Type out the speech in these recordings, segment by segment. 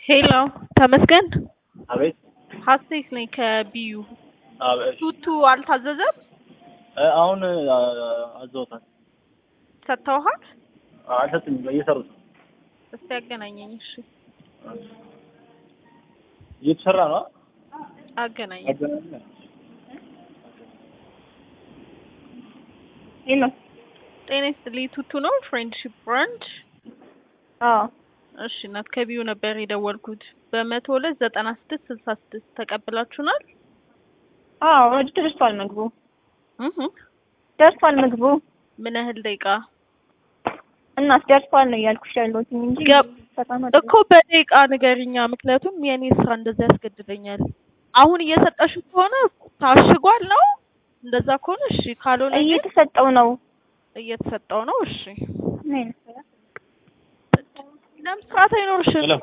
ሄሎ ተመስገን አቤት ሀሴት ነኝ ከቢዩ አቤት ቱቱ አልታዘዘም እ አሁን አዘውታል ሰጥተውሃል አልሰጡኝም እየሰሩት ነው እስቲ ያገናኘኝ እሺ እየተሰራ ነው አገናኘኝ ሄሎ ጤና ይስጥልኝ ቱቱ ነው ፍሬንድሺፕ ብራንች አዎ እሺ እናት ከቢዩ ነበር የደወልኩት በመቶ ሁለት ዘጠና ስድስት ስልሳ ስድስት ተቀብላችሁናል አዎ ወደ ደርሷል ምግቡ እህ ደርሷል ምግቡ ምን ያህል ደቂቃ እናት ደርሷል ነው እያልኩሽ ያለሁት እንጂ ገብ- በጣም አይደለም። እኮ በደቂቃ ንገሪኛ ምክንያቱም የኔ ስራ እንደዛ ያስገድደኛል አሁን እየሰጠሽ ከሆነ ታሽጓል ነው እንደዛ ከሆነ እሺ ካልሆነ ግን እየተሰጠው ነው እየተሰጠው ነው እሺ ምን አይነት ስራ? ለምን ስርዓት አይኖርሽም ሄሎ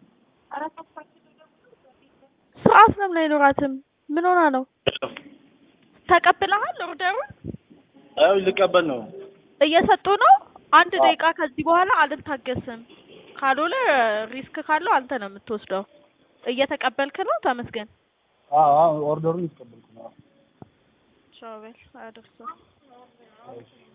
ስርዓት ለምን አይኖራትም ምን ሆና ነው ተቀብለሃል ኦርደሩን አይ ልቀበል ነው እየሰጡ ነው አንድ አዎ። ደቂቃ ከዚህ በኋላ አልታገስም ካልሆነ ሪስክ ካለው አንተ ነው የምትወስደው እየተቀበልክ ነው ተመስገን አዎ አዎ ኦርደሩን ይቀበልኩ ነው ቻው በል አያደርሰው